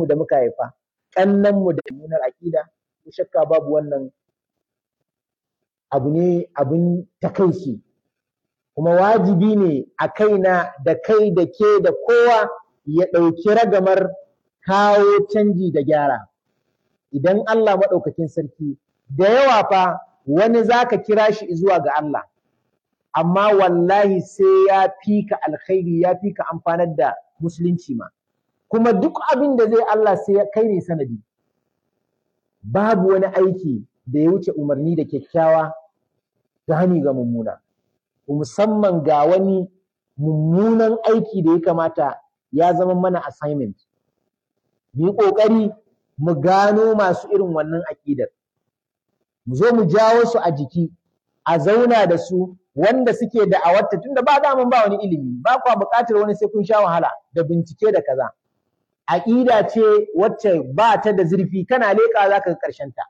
ƴaƴanmu da muka haifa ƙannanmu da munar aƙida ko shakka babu wannan abu ne abin takaici kuma wajibi ne a kaina da kai da ke da kowa ya ɗauki ragamar kawo canji da gyara idan Allah maɗaukakin sarki da yawa fa wani zaka kira shi zuwa ga Allah amma wallahi sai ya fi ka alkhairi ya fi ka amfanar da musulunci ma kuma duk abin da zai Allah sai kai ne sanadi babu wani aiki da ya wuce umarni da kyakkyawa ta hani ga mummuna musamman ga wani mummunan aiki da ya kamata ya zama mana assignment mu yi ƙoƙari mu gano masu irin wannan aƙidar mu zo mu jawo su a jiki a zauna da su wanda suke da awarta tunda ba daman ba wani ilimi ba kwa buƙatar wani sai kun sha wahala da bincike da kaza aƙida ce wacce ba ta da zurfi kana leƙa za ka ga ƙarshen ta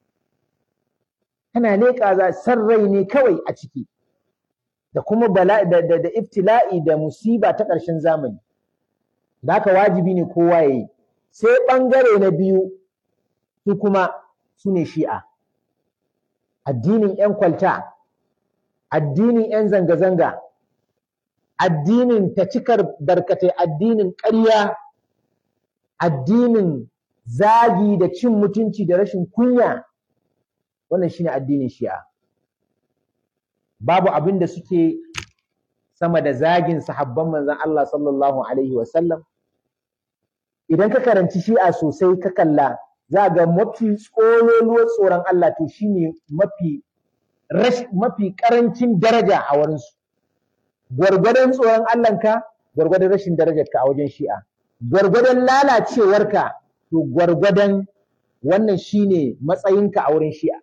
kana leƙa za san rai ne kawai a ciki da kuma bala da, da, da iftila'i da musiba ta ƙarshen zamani da haka wajibi ne kowa ya yi sai ɓangare na biyu su kuma su ne shi'a addinin 'yan kwalta addinin 'yan zanga-zanga addinin ta cikar barkatai addinin ƙarya addinin zagi da cin mutunci da rashin kunya wannan shine addinin shi'a babu abin da suke sama da zagin sahabban manzon Allah sallallahu alaihi wasallam idan ka karanci shi'a sosai ka kalla za ga mafi tsololuwar tsoron Allah to shine mafi mafi karancin daraja a wurinsu gwargwadon tsoron Allahnka gwargwadon rashin darajarka a wajen shi'a gwargwadon lalacewarka to gwargwadon wannan shine matsayinka a wurin shi'a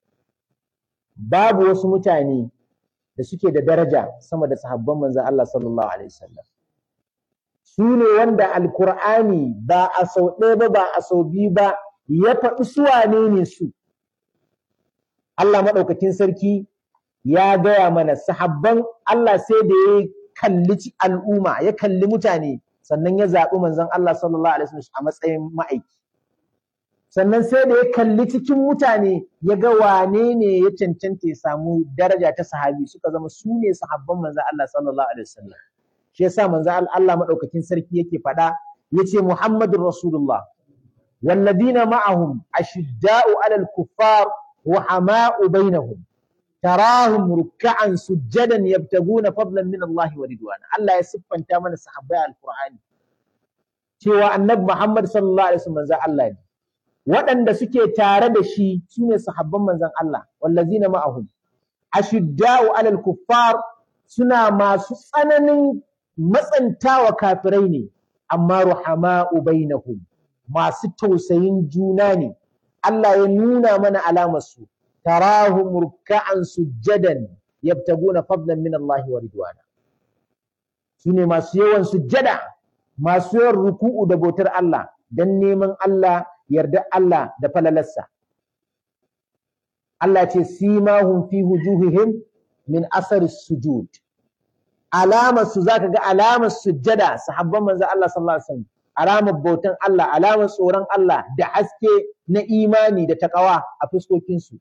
babu wasu mutane da suke da daraja sama da sahabban manzon Allah sallallahu alaihi wasallam su ne wanda alkur'ani ba a sau ɗaya ba ba a sau biyu ba ya faɗi su wane ne su Allah maɗaukakin sarki ya gaya mana sahabban Allah sai da ya kalli al'umma ya kalli mutane sannan ya zaɓi manzon Allah sallallahu alaihi wasallam a matsayin ma'aiki sannan sai da ya kalli cikin mutane ya ga wane ne ya cancanta ya samu daraja ta sahabi suka zama su ne sahabban manzon Allah sallallahu alaihi wasallam shi yasa manzon Allah maɗaukakin sarki yake faɗa yace Muhammadur Rasulullah والذين معهم أشداء على الكفار وحماء بينهم تراهم ركعا سجدا يبتغون فضلا من الله ورضوانا الله يسف انت من الصحابة القرآن cewa annabi Muhammad sallallahu alaihi wasallam manzon Allah ne waɗanda suke tare da shi sune sahabban manzon Allah wallazina ma'ahum ashidda'u alal kuffar suna masu tsananin matsantawa kafirai ne amma ruhama'u bainahum masu tausayin juna ne Allah ya nuna mana alamar su tarahum ruk'an sujjadan yabtaguna fadlan min Allah wa ridwana sune masu yawan sujjada masu yawan ruku'u da bautar Allah dan neman Allah yarda Allah da falalarsa Allah ce simahum fi wujuhihim min asari sujud alamar su zaka ga alamar sujjada sahabban manzo Allah sallallahu alaihi wasallam alamar bautan Allah alamar tsoron Allah da haske na imani da takawa a fuskokinsu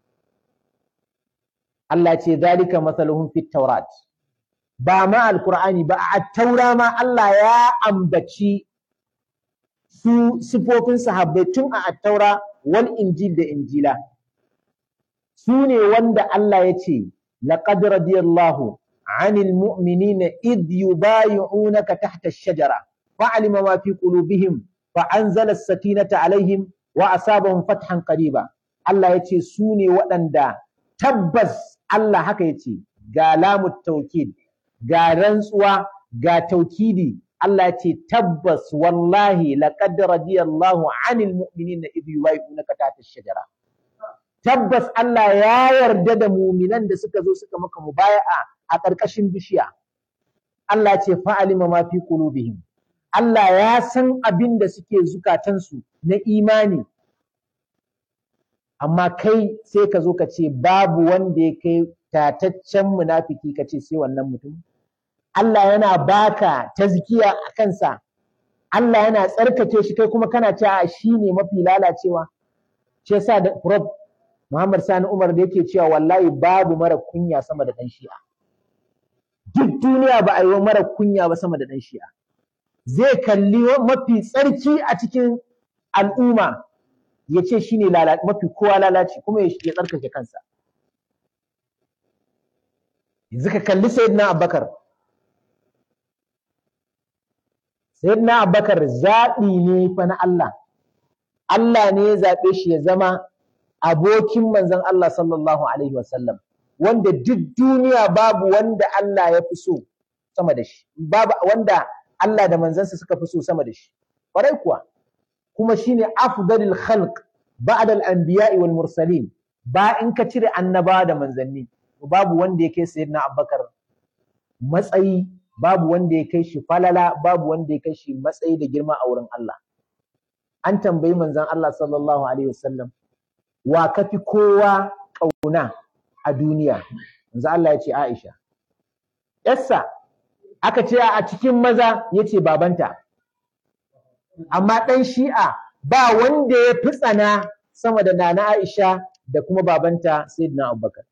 Allah ce zalika masaluhum fit taurat ba ma alqur'ani ba a taura ma Allah ya ambaci su sifofin sahabbai tun a attaura wal injil da injila su ne wanda Allah ya ce laqad radiyallahu anil mu'minina id yubayi'unaka tahta ash-shajara فعلم ما في قلوبهم فأنزل السكينة عليهم وأصابهم فتحا قريبا الله يتي سوني waɗanda tabbas Allah haka yace ga lamu taukid ga rantsuwa ga taukidi Allah yace tabbas wallahi laqad radiyallahu anil mu'minina idh yubayyi'unaka tahta ash-shajara tabbas Allah ya yarda da muminan da suka zo suka maka mubaya'a a ƙarƙashin bishiya Allah ce fa'alima ma fi qulubihim Allah ya san abin da suke zukatansu na imani amma kai sai ka zo ka ce babu wanda ya kai tataccen munafiki ka ce sai wannan mutum Allah yana baka tazkiya a kansa Allah yana tsarkake shi kai kuma kana cewa shi ne mafi lalacewa shi yasa da Prof Muhammad Sani Umar da yake cewa wallahi babu mara kunya sama da ɗan shi'a duk duniya ba a yi wa mara kunya ba sama da ɗan shi'a zai kalli mafi tsarki a cikin al'umma ya ce shi ne mafi kowa lalaci kuma ya tsarkake kansa yanzu ka kalli sayyidina abubakar sayyidina abubakar zaɓi ne fa na Allah Allah ne ya zaɓe shi ya zama abokin manzon Allah sallallahu alaihi wasallam wanda duk duniya babu wanda Allah ya fi so sama da shi babu wanda Allah da manzansa suka fi so sama da shi ƙwarai kuwa kuma shine afdalul khalq ba'da al-anbiya'i wal mursalin ba in ka cire annabawa da manzanni babu wanda ya kai sayyidina Abubakar matsayi babu wanda ya kai shi falala babu wanda ya kai shi matsayi da girma a wurin Allah an tambayi manzon Allah sallallahu alaihi wasallam wa kafi kowa kauna a duniya manzo Allah ya ce Aisha yassa aka ce a cikin maza yace babanta amma ɗan shi'a ba wanda ya fi tsana sama da nana Aisha da kuma babanta Sayyidina Abubakar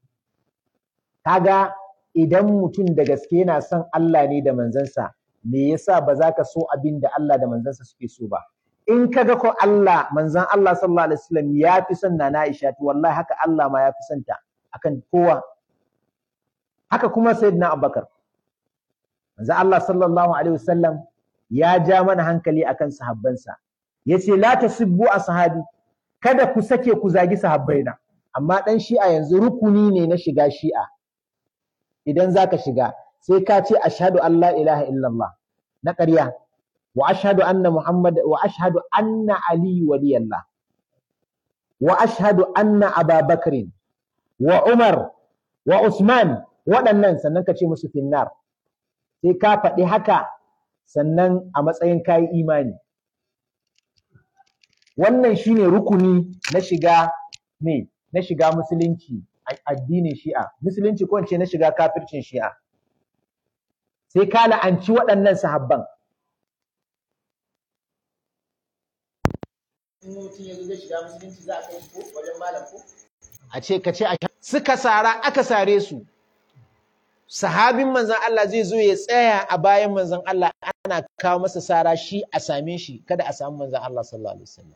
kaga idan mutum da gaske yana son Allah ne da manzansa me yasa ba za ka so abin da Allah da manzansa suke so ba in kaga ko Allah manzan Allah sallallahu alaihi wasallam ya fi son nana Aisha to wallahi haka Allah ma ya fi son ta akan kowa haka kuma Sayyidina Abubakar manzan Allah sallallahu alaihi wasallam ya ja mana hankali akan sahabbansa yace la tasubbu ashabi kada ku sake ku zagi sahabbaina amma dan shi'a yanzu rukuni ne na shiga shi'a idan zaka shiga sai ka ce ashhadu an la ilaha illallah na ƙarya wa ashhadu anna muhammad wa ashhadu anna ali waliyallah wa ashhadu anna ababakrin wa umar wa usman waɗannan sannan ka ce musu finnar sai ka faɗi haka sannan a matsayin kayi imani wannan shine rukuni na shiga me na shiga musulunci addinin shi'a musulunci ko ce na shiga kafircin shi'a sai ka la'anci waɗannan sahabban a ce ka ce suka sara aka sare su sahabin manzan Allah zai zo ya tsaya a bayan manzan Allah ana kawo masa sara shi a same shi kada a samu manzan Allah sallallahu alaihi wasallam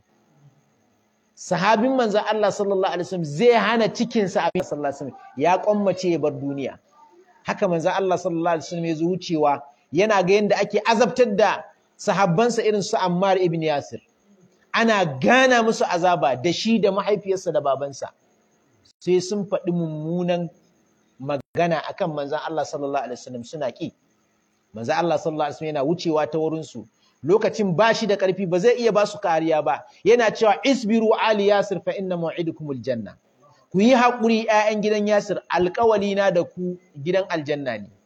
sahabin manzan Allah sallallahu alaihi wasallam zai hana cikinsa a sallallahu alaihi wasallam ya kwammace ya bar duniya haka manzan Allah sallallahu alaihi wasallam ya zo wucewa yana ga yadda ake azabtar da sahabbansa irin su Ammar ibn Yasir ana gana musu azaba da shi da mahaifiyarsa da babansa sai sun faɗi mummunan magana akan manzan Allah sallallahu alaihi wasallam suna ki manzan Allah sallallahu alaihi wasallam yana wucewa ta wurin su lokacin ba shi da ƙarfi ba zai iya ba su kariya ba yana cewa isbiru ali yasir fa inna maw'idukumul janna ku yi haƙuri ƴaƴan gidan yasir alƙawali na da ku gidan aljanna ne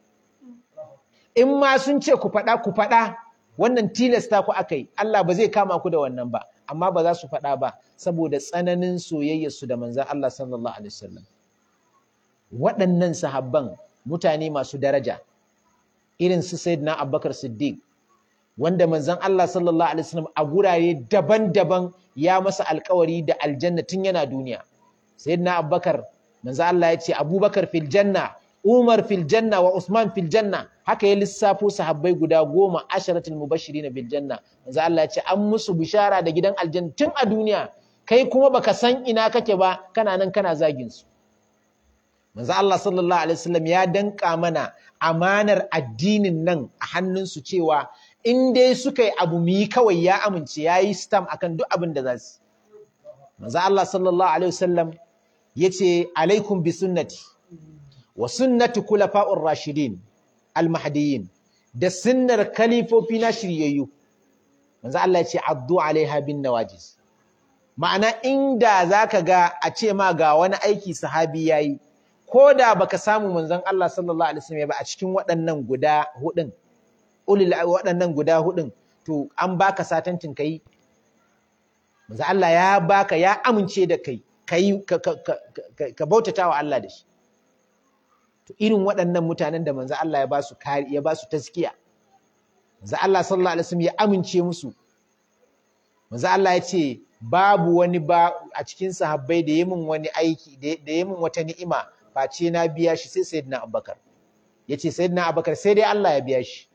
in ma sun ce ku faɗa ku faɗa wannan tilasta ku akai Allah ba zai kama ku da wannan ba amma ba za su faɗa ba saboda tsananin soyayyarsu da manzan Allah sallallahu alaihi wasallam waɗannan sahabban mutane masu daraja irin su sayyidina Abubakar Siddiq wanda manzon Allah sallallahu alaihi wasallam a gurare daban-daban ya masa alkawari da aljanna tun yana duniya sayyidina Abubakar manzon Allah ya ce Abubakar fil janna Umar fil janna wa Usman fil janna haka ya lissafo sahabbai guda goma asharatul mubashirin bil janna manzon Allah ya ce an musu bishara da gidan aljanna tun a duniya kai kuma baka san ina kake ba kana nan kana zagin su manzo Allah sallallahu alaihi wasallam ya danka mana amanar addinin nan a hannunsu cewa in dai suka yi abu mu yi kawai ya amince ya yi stam akan duk abin da za su manzo Allah sallallahu alaihi wasallam yace alaikum bi sunnati wa sunnati kulafa'ur rashidin al-mahdiyyin da sunnar kalifofi na shiryayyu manzo Allah yace addu alaiha bin nawajiz ma'ana inda zaka ga a ce ma ga wani aiki sahabi yayi ko da baka samu manzon Allah sallallahu alaihi wasallam ba a cikin waɗannan guda hudun ulil waɗannan guda hudun to an baka satantin kai manzon Allah ya baka ya amince da kai kai ka, ka, ka, ka bautata wa Allah da shi to irin waɗannan mutanen da manzon Allah ya ba su ya ba su taskiya manzo Allah sallallahu alaihi wasallam ya amince musu manzo Allah ya ce babu wani ba a cikin sahabbai da yamin wani aiki da yamin wata ni'ima face na biya shi sai sayyidina Abubakar yace sayyidina Abubakar sai dai Allah ya biya shi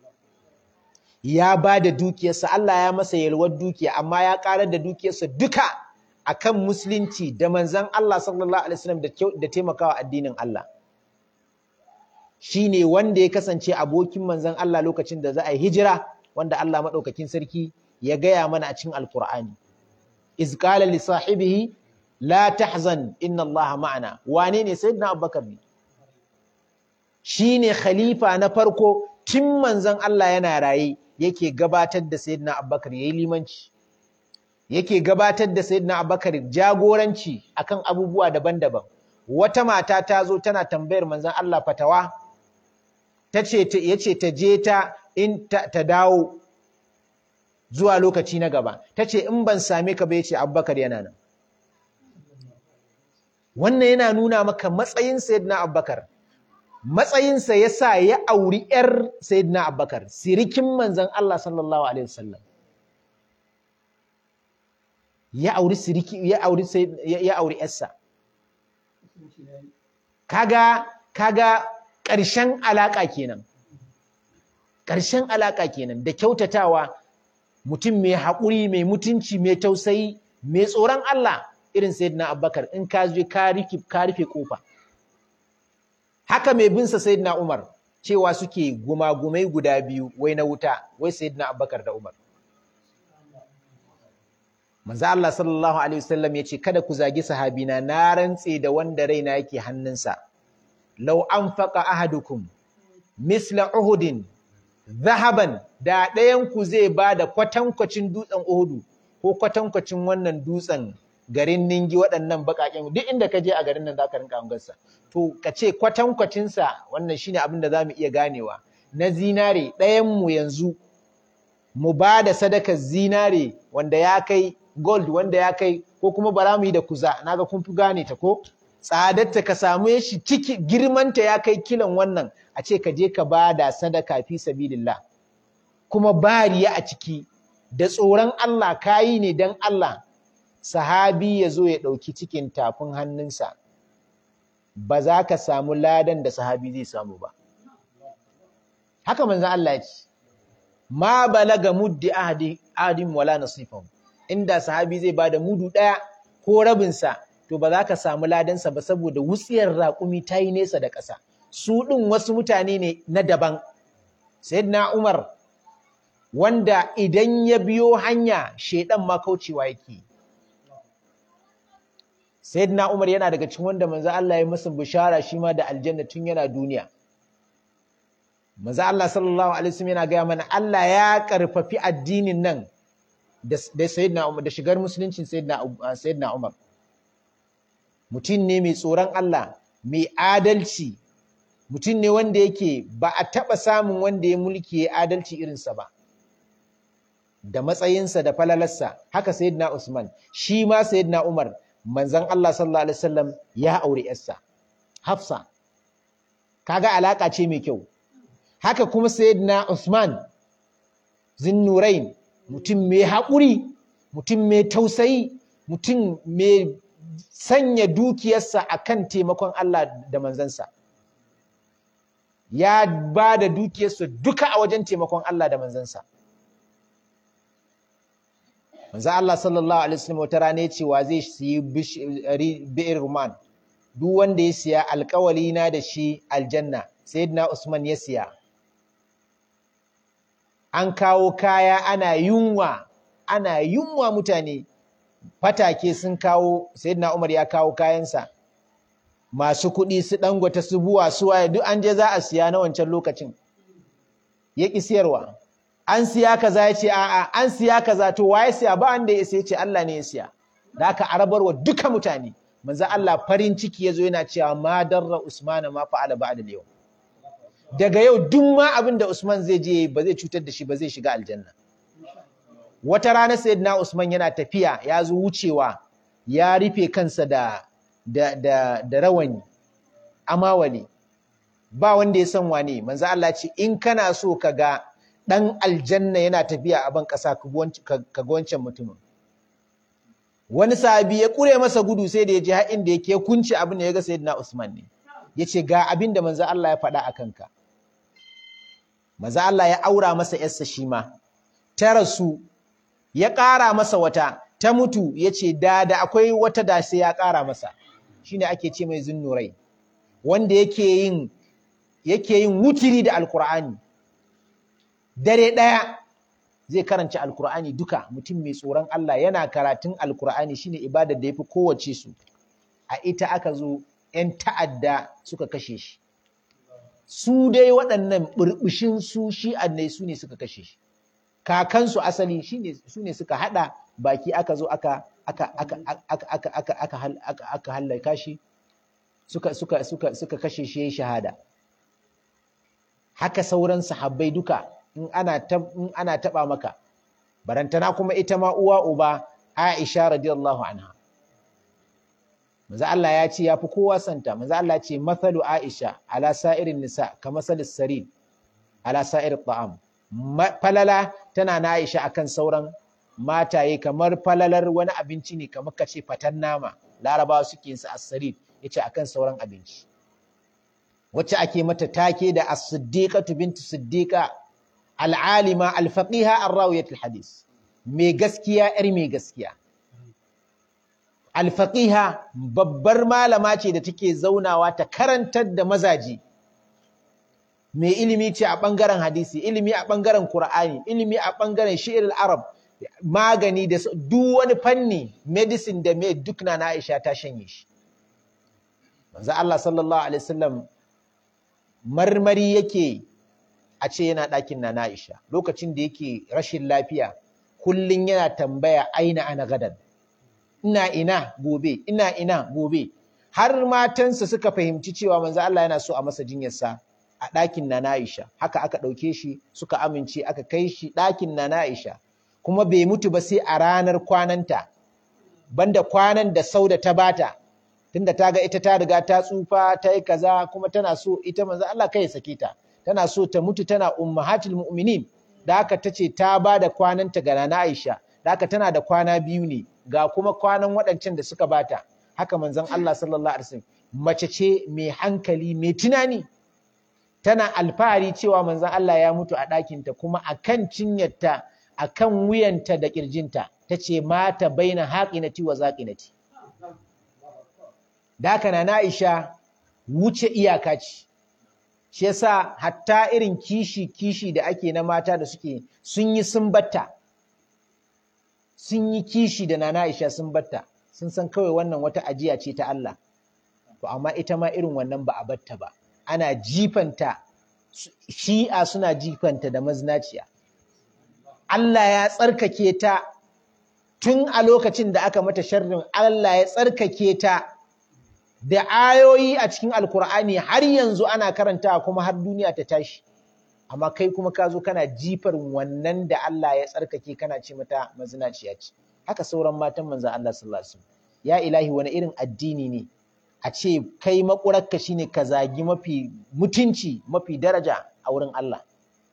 ya ba da dukiyarsa Allah ya masa yalwar dukiya amma ya karar da dukiyarsa duka akan musulunci da manzon Allah sallallahu alaihi wasallam da taimakawa addinin Allah shine wanda ya kasance abokin manzon Allah lokacin da za a yi hijira wanda Allah madaukakin sarki ya gaya mana a cikin alkur'ani iz qala li sahibihi la tahzan inna allaha ma'ana wane ne sayyidina abubakar ne shine khalifa na farko tun manzon Allah yana raye yake gabatar da sayyidina abubakar yayi limanci yake gabatar da sayyidina abubakar jagoranci akan abubuwa daban-daban wata mata ta zo tana tambayar manzon Allah fatawa tace yace ta je ta in ta dawo zuwa lokaci na gaba ta ce in ban same ka ba ya ce abubakar yana nan wannan yana nuna maka matsayin sayyidina abubakar matsayinsa ya sa ya auri ‘yar sayyidina abubakar sirikin manzan Allah sallallahu alaihi wasallam ya auri siriki ya auri ya auri ‘yarsa kaga kaga ƙarshen alaƙa kenan ƙarshen alaƙa kenan da kyautatawa mutum mai haƙuri mai mutunci mai tausayi mai tsoron Allah irin sayyidina Abubakar in ka je ka rufe ka rufe kofa haka mai binsa sayyidina Umar cewa suke gumagumai guda biyu wai na wuta wai sayyidina Abubakar da Umar manzo Allah sallallahu alaihi wasallam yace kada ku zagi sahabina na rantse da wanda raina yake hannunsa law anfaqa ahadukum misla uhudin zahaban da ɗayanku zai ba da kwatankwacin dutsen Uhudu ko kwatankwacin wannan dutsen garin Ningi waɗannan baƙaƙen duk inda ka je a garin nan za ka rinka hangarsa to ka ce kwatankwacinsa wannan shine abin da za mu iya ganewa na zinare ɗayanmu yanzu mu ba da sadakar zinare wanda ya kai gold wanda ya kai ko kuma bara mu yi da kuza naga kun fi gane ta ko tsadarta ka samu shi ciki girmanta ya kai kilan wannan a ce ka je ka ba da sadaka fi sabilillah kuma bariya a ciki da tsoron Allah kayi ne don Allah sahabi ya zo ya ɗauki cikin tafin hannunsa ba za ka samu ladan da sahabi zai samu ba haka manzan Allah ya ce ma balaga muddi ahadin wala nasifan inda sahabi zai ba da mudu ɗaya ko rabinsa to ba za ka samu ladansa ba saboda wutsiyar raƙumi ta yi nesa da ƙasa su ɗin wasu mutane ne na daban sayyidina Umar wanda idan ya biyo hanya shedan ma kaucewa yake sayyidina Umar yana daga cikin wanda manzo Allah ya masa bishara shi ma da aljanna tun yana duniya manzo Allah sallallahu alaihi wasallam yana gaya mana Allah ya karfafi addinin nan da sayyidina Umar da shigar musuluncin sayyidina sayyidina Umar mutum ne mai tsoron Allah mai adalci mutum ne wanda yake ba a taɓa samun wanda ya mulki ya adalci irinsa ba da matsayinsa da falalarsa haka sayyidina Usman shi ma sayyidina Umar manzon Allah sallallahu alaihi wasallam ya aure yarsa Hafsa kaga alaka ce mai kyau haka kuma sayyidina Usman Zinnurain mutum mai haƙuri mutum mai tausayi mutum mai sanya dukiyarsa akan taimakon Allah da manzansa ya ba da dukiyarsa duka a wajen taimakon Allah da manzansa manzo Allah sallallahu alaihi wasallam wata rana cewa zai siyi bi'ir ruman duk wanda ya siya alƙawali na da shi aljanna sayyidina Usman ya siya an kawo kaya ana yunwa ana yunwa mutane fatake sun kawo sayyidina Umar ya kawo kayansa masu kuɗi su dangwata su buwa su waye duk an je za a siya na wancan lokacin ya ƙi siyarwa an siya kaza ya ce a'a an siya kaza to waye siya ba wanda ya sai ce Allah ne ya siya da aka arabarwa duka mutane manzo Allah farin ciki yazo yana cewa ma darra Usman ma fa'ala ba'da yau daga yau duk ma abin da Usman zai je ba zai cutar da shi ba zai shiga aljanna wata rana sayyidina Usman yana tafiya ya zo wucewa ya rufe kansa da da da, da rawani amawali ba wanda ya san wane manzo Allah ce in kana so ka ga ɗan aljanna yana tafiya a ban ƙasa ka ga wancan mutumin wani sahabi ya ƙure masa gudu sai da ya ji har inda yake kunci abin da ya ga sayyidina Usman ne ya ce ga abin da manzo Allah ya faɗa a kanka manzo Allah ya aura masa yarsa shi ma ta rasu ya ƙara masa wata ta mutu ya ce da da akwai wata da sai ya ƙara masa shine ake ce mai zunnurai wanda yake yin yake yin wutiri da alkur'ani dare ɗaya zai karanci alkur'ani duka mutum mai tsoron Allah yana karatun alkur'ani shine ibadar da yafi kowace su a ita aka zo 'yan ta'adda suka kashe shi su dai waɗannan burbushin su shi'an su ne suka kashe shi kakansu asali su ne suka haɗa baki aka zo aka aka aka aka aka aka aka aka hallaka shi suka suka suka suka kashe shi yayin shahada haka sauran sahabbai duka in ana in ana taba maka barantana kuma ita ma uwa uba Aisha radiyallahu anha manzo Allah ya ce yafi kowa santa manzo Allah ya ce mathalu Aisha ala sa'irin nisa kama salis sarid ala sa'ir ta'am falala tana na Aisha akan sauran mataye kamar falalar wani abinci ne kamar kace fatan nama larabawa suke yin sa as-sarid yace akan sauran abinci wacce ake mata take da as-siddiqatu bintu siddiqa al-alima al-faqiha ar-rawiyat al-hadis mai gaskiya yar mai gaskiya al-faqiha babbar malama ce da take zaunawa ta karantar da mazaji mai ilimi ce a bangaren hadisi ilimi a bangaren qur'ani ilimi a bangaren shi'ir al-arab magani da duk wani fanni medicine da mai duk na Aisha ta shanye shi manzo Allah sallallahu alaihi wasallam marmari yake a ce yana ɗakin na Aisha lokacin da yake rashin lafiya kullun yana tambaya aina ana gadan ina ina gobe ina ina gobe har matansa suka fahimci cewa manzo Allah yana so a masa jinyarsa a ɗakin na Aisha haka aka ɗauke shi suka amince aka kai shi ɗakin na Aisha kuma bai mutu ba sai a ranar kwananta banda kwanan da sauda ta bata tunda ta ga ita ta riga ta tsufa ta yi kaza kuma tana so ita manzo Allah kai sake ta tana so ta mutu tana ummahatul mu'minin da haka tace ta ba da kwananta ga Nana Aisha da haka tana da kwana biyu ne ga kuma kwanan waɗancan da suka bata haka manzon Allah sallallahu alaihi wasallam mace ce mai hankali mai tunani tana alfahari cewa manzon Allah ya mutu a ɗakinta kuma akan cinyarta akan wuyanta da kirjinta tace mata baina haqinati wa zaqinati da haka na Aisha wuce iyaka ce shi yasa hatta irin kishi kishi da ake na mata da suke sun yi sun batta sun yi kishi da nana Aisha sun batta sun san kawai wannan wata ajiya ce ta Allah to amma ita ma irin wannan ba a batta ba ana jifanta shi'a suna jifanta da maznaciya Allah ya tsarkake ta tun a lokacin da aka mata sharrin Allah ya tsarkake ta da ayoyi a cikin alkur'ani har yanzu ana karantawa kuma har duniya ta tashi amma kai kuma ka zo kana jifar wannan da Allah ya tsarkake kana ce mata mazinaciya ce haka sauran matan manzo Allah sallallahu alaihi wasallam ya ilahi wani irin addini ne a ce kai makurarka shine ka zagi mafi mutunci mafi daraja a wurin Allah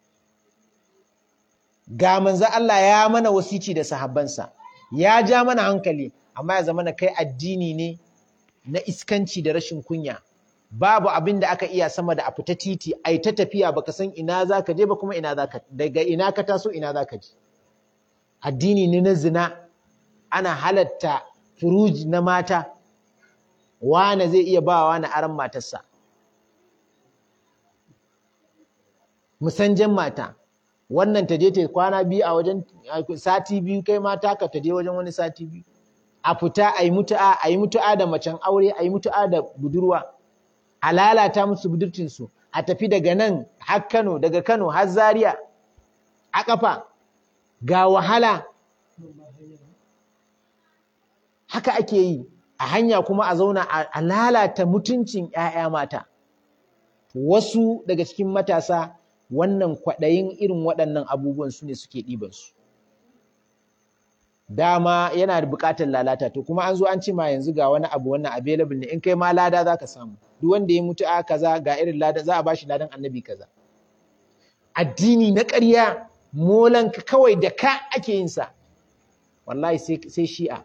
ga manzo Allah ya mana wasici da sahabbansa ya ja mana hankali amma ya zama kai addini ne na iskanci da rashin kunya babu abin da aka iya sama da a fita titi ai ta tafiya baka san ina zaka je ba kuma ina zaka daga ina ka taso ina zaka je addini ne na zina ana halatta furuji na mata wane zai iya ba wani aran matarsa musanjan mata wannan ta je ta kwana biyu a wajen sati biyu kai mata ka ta je wajen wani sati biyu a fita a yi mutu'a a yi mutu'a da macen aure a yi mutu'a da budurwa a lalata musu budurcinsu a tafi daga nan har Kano daga Kano har Zaria a ƙafa ga wahala haka ake yi a hanya kuma a zauna a lalata mutuncin 'ya'ya mata wasu daga cikin matasa wannan kwaɗayin irin waɗannan abubuwan su ne suke ɗibansu dama yana da buƙatar lalata to kuma an zo an ce ma yanzu ga wani abu wannan available ne in kai ma lada za ka samu duk wanda ya mutu a kaza ga irin lada za a bashi ladan annabi kaza addini na ƙarya molanka kawai da ka ake yin sa wallahi sai shi'a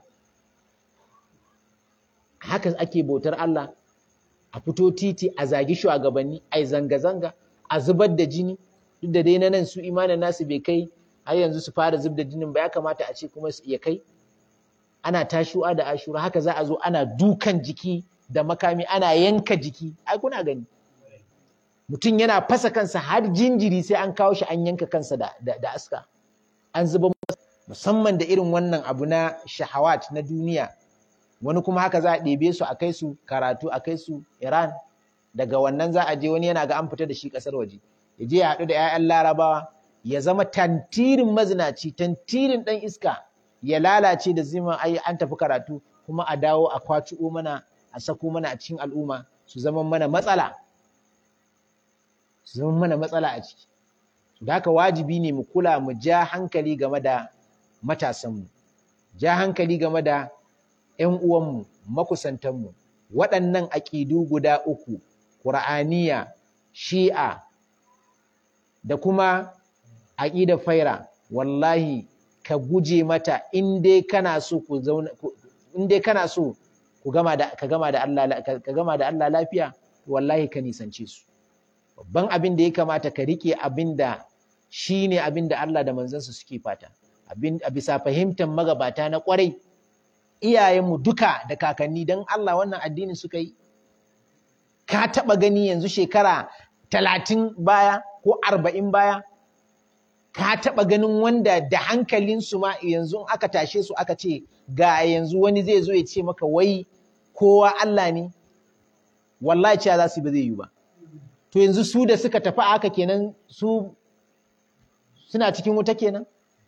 haka ake bautar Allah a fito titi a zagi shugabanni a yi zanga-zanga a zubar da jini duk da dai na nan su imanin nasu bai kai har yanzu su fara zub da jinin ba ya kamata a ce kuma su iya kai ana tashuwa da ashura haka za a zo ana dukan jiki da makami ana yanka jiki ai kuna gani mutum yana fasa kansa har jinjiri sai an kawo shi an yanka kansa da, da, da aska an zuba musamman da irin wannan abu na shahawat na duniya wani kuma haka za a ɗebe su a kai su karatu a kai su iran daga wannan za a je wani yana ga an fita da shi ƙasar waje ya je ya haɗu da 'ya'yan larabawa ya zama tantirin mazinaci tantirin ɗan iska ya lalace da zima ai an tafi karatu kuma a dawo a kwaci'o mana a sako mana a cikin al'umma su zama mana matsala su zama mana matsala a ciki da haka wajibi ne mu kula mu ja hankali game da matasanmu ja hankali game da 'yan uwanmu makusantanmu waɗannan aƙidu guda uku ƙur'aniya shi'a da kuma aƙidar faira wallahi ka guje mata in dai kana so ku zauna in dai kana so ku gama da ka gama da Allah ka gama da Allah lafiya wallahi ka nisance su babban abin da ya kamata ka rike abin da shine abin da Allah da manzansa suke fata abin a bisa fahimtar magabata na kwarai iyayenmu duka da kakanni dan Allah wannan addinin suka yi ka taba gani yanzu shekara talatin baya ko arba'in baya ka taɓa ganin wanda da hankalinsu ma yanzu aka tashe su aka ce ga yanzu wani zai zo ya ce maka wai kowa Allah ne wallahi cewa za su ba zai yi ba to yanzu su da suka tafi aka kenan su suna cikin wuta kenan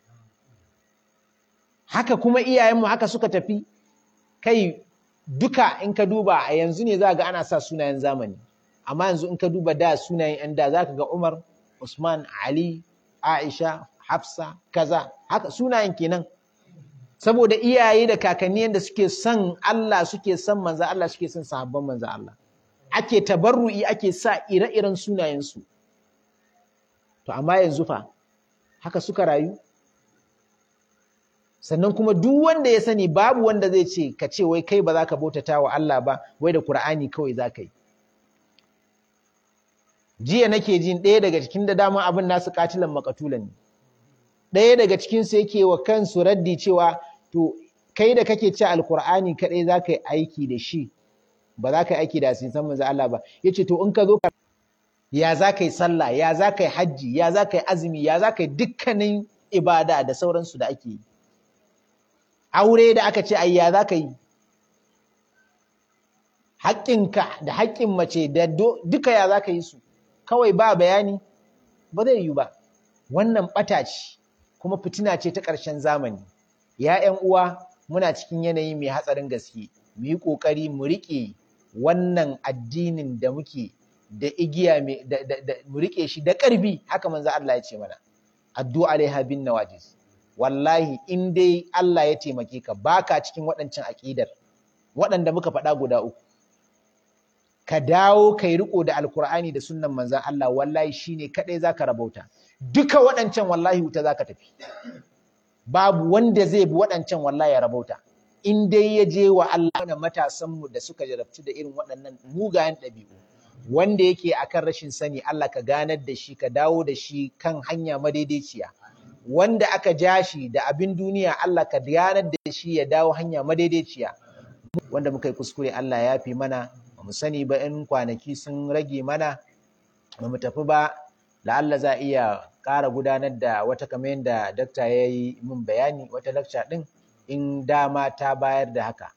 haka kuma iyayenmu haka suka tafi kai duka in ka duba a yanzu ne za ga ana sa sunayen zamani amma yanzu in ka duba da sunayen yan da za ka ga Umar Usman Ali Aisha, Hafsa, kaza, haka sunayen kenan. Saboda iyaye da kakanni yadda suke son Allah suke son manza Allah suke son sahabban manza Allah. Ake tabarru'i ake sa ire-iren sunayensu. To amma yanzu fa, haka suka rayu? Sannan kuma duk wanda ya sani babu wanda zai ce ka ce wai kai ba za ka bautata wa Allah ba, wai da Kur'ani kawai za ka yi. jiya nake jin ɗaya daga cikin da dama abin nasu katilan makatulan ne ɗaya daga cikin su yake wa kansu raddi cewa to kai da kake ci alkur'ani kaɗai za ka yi aiki da shi ba za ka yi aiki da hadisan manzo Allah ba yace to in ka zo ya za ka yi sallah ya za ka yi hajji ya za ka yi azumi ya za ka yi dukkanin ibada da sauransu da ake yi aure da aka ce ai ya za ka yi haƙƙinka da haƙƙin mace da duka ya za ka yi su kawai ba bayani ba zai yi ba wannan ɓata ce kuma fitina ce ta ƙarshen zamani ya ƴan uwa muna cikin yanayi mai hatsarin gaske mu yi ƙoƙari mu riƙe wannan addinin da muke da igiya mu riƙe shi da ƙarfi haka manzo Allah ya ce mana addu'a alaiha bin nawajis wallahi in dai Allah ya taimake ka baka cikin waɗancan aƙidar waɗanda muka faɗa guda uku ka dawo kai riko da alkur'ani da sunnan manzan Allah wallahi shine kadai zaka rabauta duka waɗancan wallahi wuta zaka tafi babu wanda zai bi waɗancan wallahi ya rabauta in dai ya je wa Allah na matasan mu da suka jarabci da irin waɗannan mugayen ɗabi'u wanda yake akan rashin sani Allah ka ganar da shi ka dawo da shi kan hanya madaidaiciya wanda aka ja shi da abin duniya Allah ka ganar da shi ya dawo hanya madaidaiciya wanda muka yi kuskure Allah ya fi mana mu sani ba in kwanaki sun rage mana ba mu tafi ba la'alla za a iya ƙara gudanar da wata kamar yadda dakta ya yi min bayani wata lakca ɗin in dama ta bayar da haka